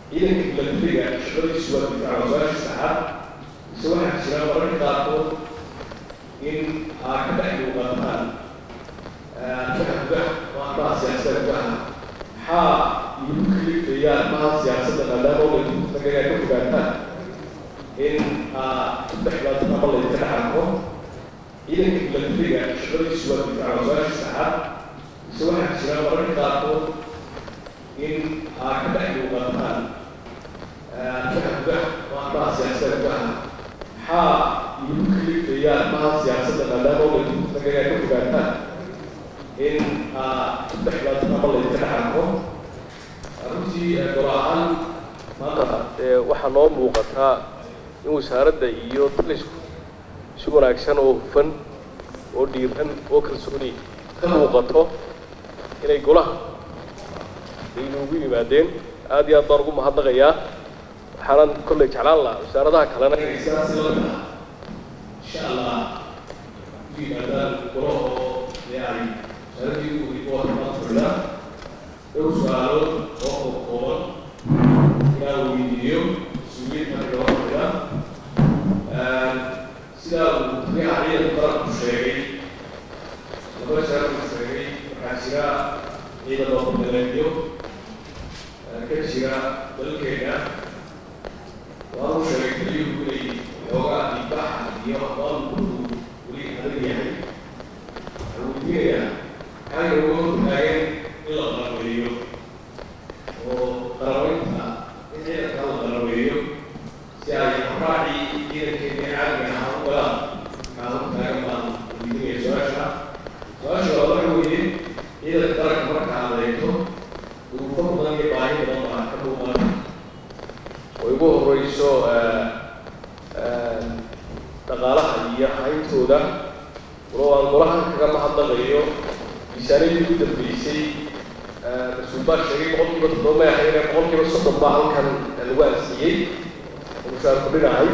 ciidanka milatariga shaqadiisu waa difaaca wasaashi saxaad mise waxaa jira mararka qaarkood in aa ka dhex muuqataan fahmka maamaha siyaasadda gudaha maxaa igu kalifayaan maha siyaasadda maadaama oladagaga ka fogaataan in aa kudhexgaado ama laydinka dhex arko ciidanka milatariga shaqadiisu waa difaaca wasaashi saxaad mise waxaa jira mararka qaarkood in aa ka dhex muuqataan fahmka maamaha siyaasadda gudaha maxaa igu kalifayaan maha siyaasadda maadaama oladagaga ka fogaataan in aa kudhexgaado ama laydinka dhex arko runtii golo ahaan maanta waxaa noo muuqataa in wasaaradda iyo talisku si wanaagsan oo hufan oo dhiiran oo kalsooni ka muuqato inay golaha aynoogu yimaadeen aad iyo aad baan ugu mahadnaqayaa waxaanan kolley jeclaan lahaa wasaaradaha kalena inay sidaas lamid ah insha allah u yimaadaan golo oo yani wasaaradii uiboormaafurda dhowr su-aalood oo kooban inaan weydiiyo mas-uuliyiinta gabadhida sidaa uu taliyaha ciidanka qaranku sheegay laba jeer uu sheegay waxaa jira ciidan oo badaleedyo ka jira dalkeena waanu sheegay taliyuhu inay xoogaa dibaxa iyo aqoonkudu weli adag yahay waxaan weydiinayaa maxaa inooga hortaageen in la qarabeeyo oo qarabeynta in ciidanka la qarabeeyo si ay raacii ciidankeena caadiga ahaa u galaan maxaa hortaagan baan weydiinaya su-aasha su-aasha waa waxa weeye ciidanka qaranka marka aad eegto duruufo badan iyo baahi badan baa ka muuqan oo ugu horeyso dhaqaalaha iyo hayntooda walow aan golahan kaga mahadnaqayo miisaaniyadii ugu dambeysay mas-uul baa sheegay boqol kiiba toddoba may ahayn boqol kiiba soddon baa halkan lagu aansiiyey oo mushaar kudhinahay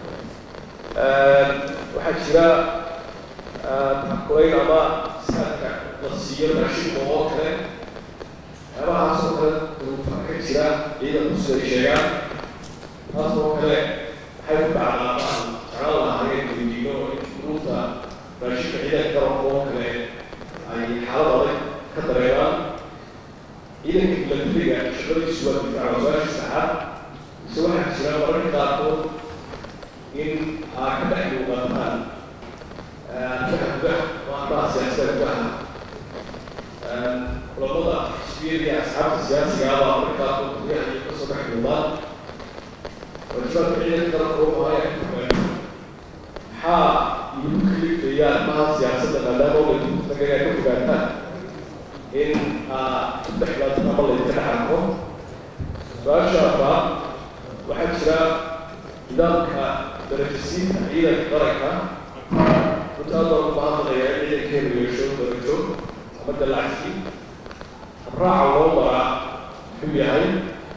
waxaa jira kulayn ama saadka la siiyo raashinka oo kale waxyaabahaas oo kale duruufa ka jira ciidanku siday sheegaan taas oo kale waxay ku dhacdaa baan jeclaan lahaayeen weydiino in duruufta raashinka ciidanka garoonka oo kale ay xaalad adag ka dareemaan ciidanka milatariga shaqadiisu waa difaaca wasaashi saxaad mise waxaa jira mararka qaarkood in aa ka dhex muuqataan fahmka maamaha siyaasadda gudaha kulamada xisbiyada iyo asxaabta siyaasiga ah baa markaa qodobyaha iyo kasoo dhex muuqdaan wajibaadka ciidanka qaranka wuxuu ahaa in fogaano maxaa igu kalifayaan maha siyaasadda maadaama oladagaga ka fogaataan in aa kudhexgaado ama laydinka dhex arko su-aasha afraad waxaa jira nidaamka darajasiinta ciidanka qaranka runta aad baan ugu mahadnaqayaa in ciidankeenu yeesho darajo ama dalacsi raaca loo maraa muxuu yahay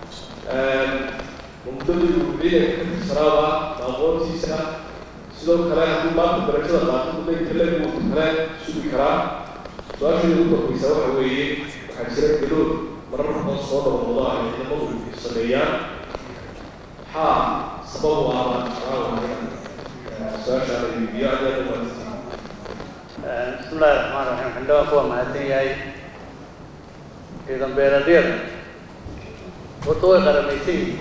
muddadii uu ciidanka ka tirsanaaba aqoontiisa sidoo kale haddii maanta darajada qaato muddo inta leeg uu kale sugi karaa su-aasheeda ugu dambeysa waxa weeye waxaa jira galood marar badan soo dhowrooda ay ciidamadu sameeyaan maxaa sabab u ah baan jeclaan lahay su-aashaan ay weydiiyo aad aad u mahadsan بسم الله الرحمن الرحيم عندما هو mahadsan yahay ciidan beeradyada horta way qaramaysan yihiin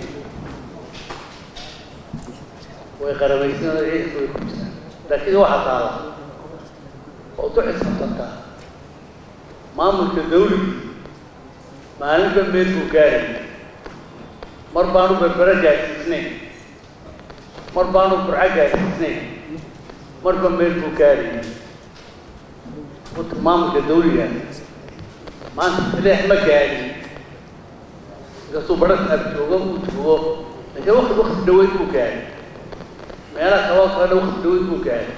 way qaramaysan oo ciidanka way ku jiraan laakiin waxaa taala oo ku xisaabtantaa maamulka dawliga maalinba meel buu gaaraya mar baanu berbera gaarsiisnayn mar baanu burco gaarsiisnayn marba meel buu gaaraya horta maamulka dawliga maanta taleex ma gaadhin inkastuu baras ab joogo uu joogo laakiin wakti wakti dhaweyd buu gaadhay meelaha kaloo kalena wakti dhaweyd buu gaadhay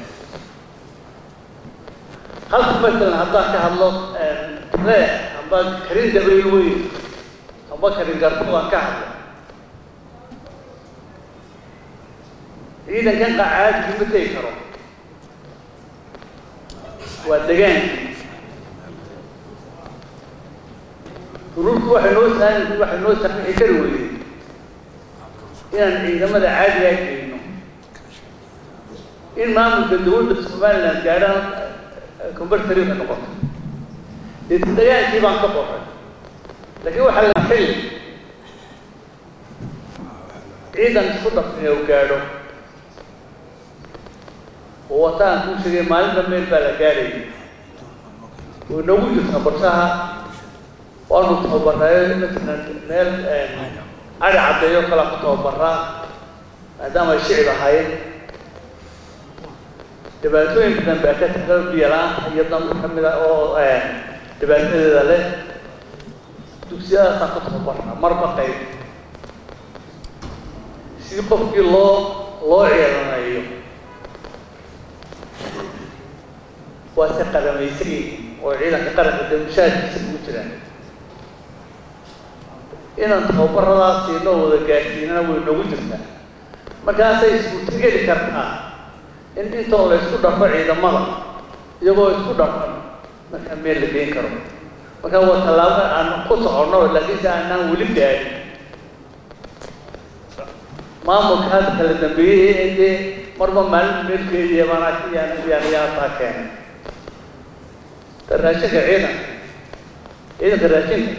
halka masalan haddaan ka hadlo taleex amba karin dabayl weyn amba karin garto aan ka hadlo ciidankan qacaadkii ma tegi karo waa degaankii ururku waxay noo saami waxay noo saamixi kari weyday inaan ciidamada caadigaa geyno in maamulka dawladda somaliland gaadhaan combertariga noqoto dagaalkii baan ka qoray laakiin waxaa la xilli ciidan isku dhafin u gaadho oo wataan kuu sheegay maalinta meel baa la gaadhayay oo inagu jirta qorshaha waanu tababaraayo matalan meel ari caddeeyo kala ku tababaraa maadaama ay shicib ahaayeen dhibaatooyin badan baa ka taga biyo-la-aanta iyo dan ka mid a oo dhibaatadeeda leh dugsiyadaasaan ka tababaraa marba qayb si qofkii loo loo ciiranayo waa se qadamaysan oo ciidanka qaranka dee mushaahidkiisa ugu jiraan inaan tababaradaas siinoo wada gaadhsiinana way noogu jirtaa markaasay iskuuta geli kartaa in intoo la isku dhafo ciidamada iyagoo isku dhafan markaa meel la geyn karo markaa waa tallaabo aan ku soconno laakiinse aanaan weli gaadhin maamulka hadda kala dambeeyey ee dee marba maalin meelkeediya maanaa yaan yaan yaataa keenay raashinka ciidan ciidanka raashinka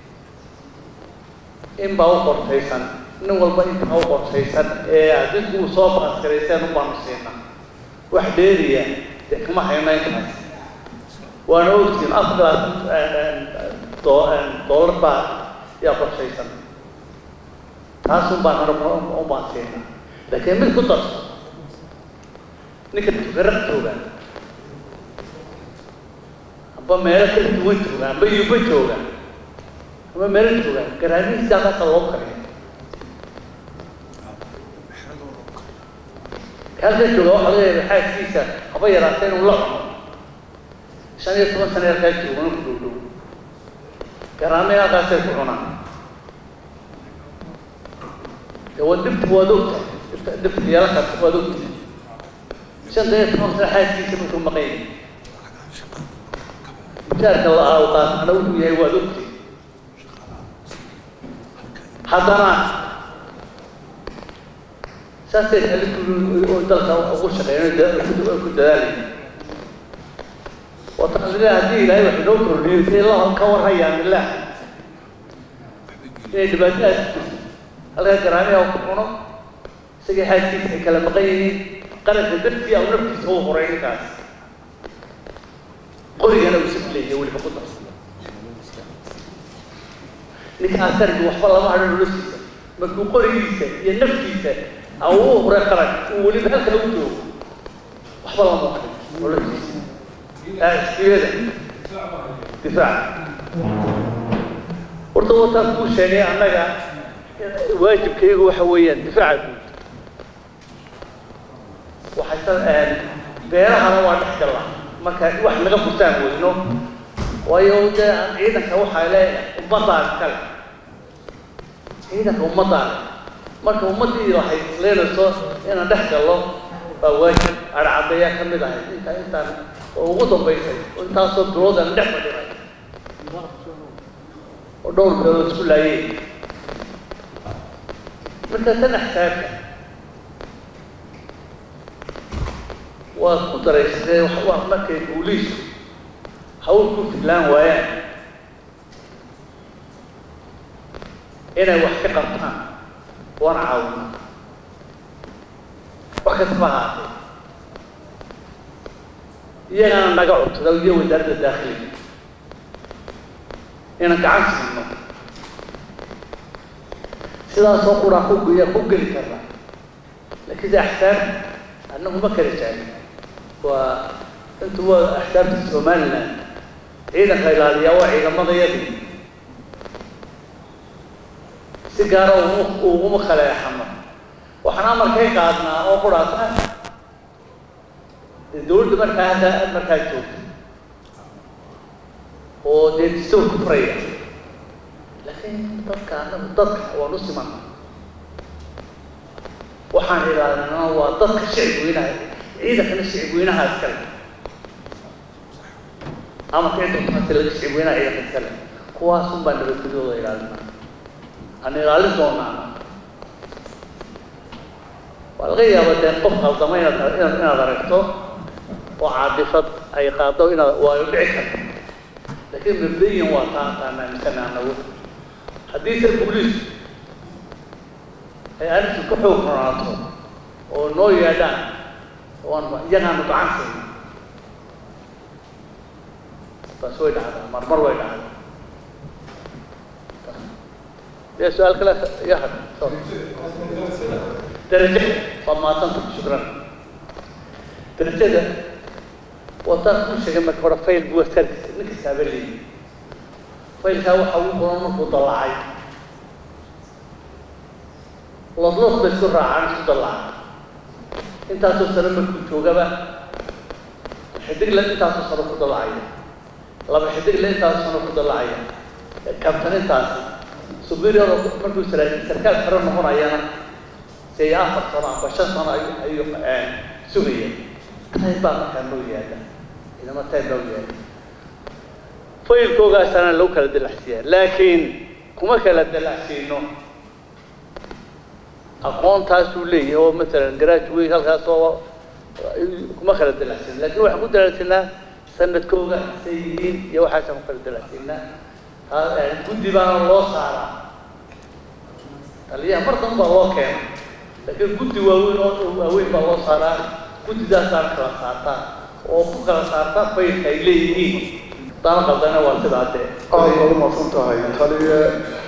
in baa u qortaysan nin walba intaa u qortaysan ee adinku uu soo baaskarayseen u baanu siinaa wax dheeriya dee kama hayno intaas waana ogtiin afar labaatan dollar baa yaa qorshaysan taasun baan u baan siinaa laakiin mid ku darso ninka tugaraq jooga amba meelo kala duwan jooga amba yuba jooga ama meelo jooga garaamihiisa halkaasa loo kariyo halka jooga waxaa laga yaaba xaaskiisa haba yaraata inuu la cuno shan iyo toban sana halkaa jooga ku dhow dhow garaamay halkaasay ku cunaan de waa dhibta waad ogta dhibta dhibta yeelakaas waad ogta shanta iyo toban sana xaaskiisa markuu maqan yahay mushaarka la-aa u qaatana wuxuu yahay waad ogtay haddana saasay oo dalka ugu shaqeeyan ku dadaalay wataasile haddii ilaahay wax inoo kordhiyo say la ka warhayaan ilaah inay dhibaatadaas halkaa garaamiha ku cuno isagii xaaskiisa ay kala maqan yihiin qaranka dartii au naftiisa u horay ninkaas qorigana uu saf leeyahay weliba ku darsan ninka asargi waxba lama hadho noloshiisa markuu qorigiisa iyo naftiisa au u huray qaran uu weliba halkaa u joogo waxba lama hadho noloshiisa siyada difaac horta wataan kuu sheegay annaga waajibkaygu waxa weeyaan difaaca guud waxay beerahana waa dhex galla marka wax naga furtaan weyno waayo dee ciidanka waxaa le ummadaan kale ciidanka ummadaan marka ummaddii lahayd isleenayso inaan dhex gallo baa waajib arcadayaa ka mid ahay inta intaan oo ugu dambaysay oo intaasoo bilood aan dhex fadhinay oo dhowr bilood isku laayeen marka tan axsaabka waad ku daraysadee wax markay booliisku hawl ku fidlaan waayaan inay wax ka qabtaan waana caawina wax kastaba ahaatee iyagana naga cuntada iyo wasaaradda daakhiliga inaan gacan siino sidaasoo quraa ku ku geli karna laakiin de axsaab annagu ma kala jeclin waa intu waa axsaabta somaliland ciidanka ilaaliyaa waa ciidamadayadii si gaara uguma khaleexano waxaan amarkay qaadnaa oo quraata dee dawladda markaa hadda markaa joogta oo dee distow ku furaya laakiin dadka anagu dadka waan u simana waxaan ilaalinaa waa dadka shicib weynaha ciidankana shicib weynaha iskale amarka intaasi laga shicib weynaha ciidanka iskale kuwaasun baa nabadgelyooda ilaalinaa aan ilaalin doonaa waa laga yaaba dee qof qaldama inaad inaad inaad aragto oo caadifad ay qaado inaad waayo dhici karto laakiin mabdayan waa taa taan aaminsana anagu haddii se booliis ay arrintu ka xoog runaato oo noo yeedhaan oon iyagaanu gacan siina taas way dhacdaa marmar way dhacdaa dee su-aal kale iga had darajo waa mahadsanta shukran darajada wataan ku sheegay marka hore fail buu askarkiisa ninka saaba leeyi failkaa waxa ugu qoran markuu dallacay lodlod bay isku raacaan isku dallacay intaasoo sano markuu joogaba xidigle intaasoo sano ku dallacaya laba xidigle intaasoo sano ku dallacaya kabtan intaasi superior markuu saraakiil sarkaal xero noqonayana si ay afar sano amba shan sano ayuu ayuu sugaya time baa markaa loo yaada inama time baa u yaada faylkoogaasana lagu kala dalacsiiyaa laakiin kuma kala dalacsiino aqoontaasuu leeyahay oo masalan graduate halkaas oo kuma kala dalacsiino laakiin waxaan ku dalacsinaa sanadkooga say yihiin iyo waxaasaan ku kala dalacsiinaa guddi baana loo saaraa taliyaha mar dan baa loo keena laakiin guddi waaweyn oo waaweyn baa loo saaraa guddidaasaana kala saartaa oo ku kala saarta faylka ay leeyihiin dana qaldana waa sidaa dee aad baad umaqsan tahay taliye